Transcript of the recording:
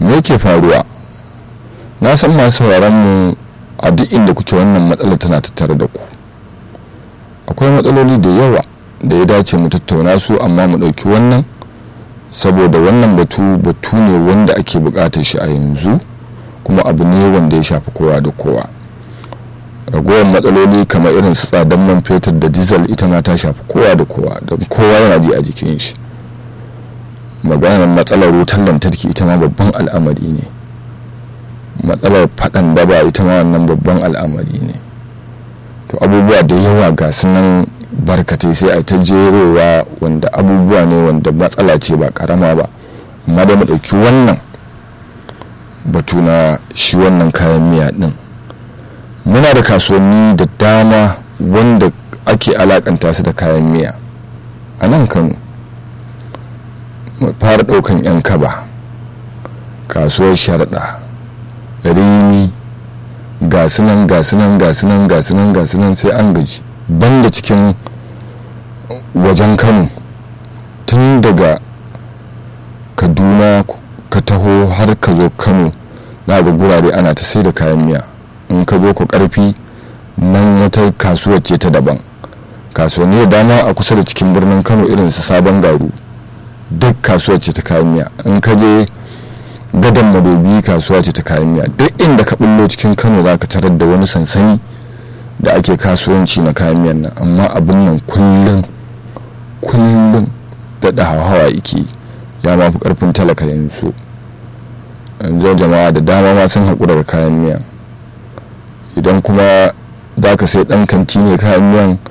me yake faruwa na san masu mu a duk inda kuke wannan matsala tana tattare da ku akwai matsaloli da yawa da ya dace mu tattauna su amma mu ɗauki wannan saboda wannan batu batu ne wanda ake buƙatar shi a yanzu kuma abu ne wanda ya shafi kowa da kowa ragowar matsaloli kamar irin su tsadan man fetur da diesel ita ma ta shafi kowa da kowa don kowa yana ji a jikin shi maganar matsalar wutar lantarki ita ma babban al'amari ne matsalar faɗan daba ita ma wannan babban al'amari ne to abubuwa da yawa ga nan barkatai sai a ta jerowa wanda abubuwa ne wanda matsala ce ba karama ba amma da mu ɗauki wannan batu na shi wannan kayan miya ɗin muna da kasuwanni da dama wanda ake alakanta su da kayan miya a nan kano fara ɗaukan 'yan kaba kasuwar sharaɗa rini gasunan gasunan gasunan gasunan gasunan sai an gaji banda cikin wajen kano tun daga kaduna ka taho har ka zo kano na ga gurare ana ta sai da kayan miya in ka zo ku karfi nan wata kasuwar ce ta daban kasuwanni da dama a kusa da cikin birnin kano irin su sabon garu duk kasuwar ce ta kayan miya in ka je gadon madobi kasuwa ce ta kayan miya duk inda ka bullo cikin kano za ka tarar da wani sansani da ake kasuwanci na kayan miyan nan amma abin nan kullum kullum da hawa yake ya mafi karfin talaka yanzu yanzu jama'a da dama ma sun haƙura da kayan miya idan kuma za ka sai ɗan kanti ne kayan miyan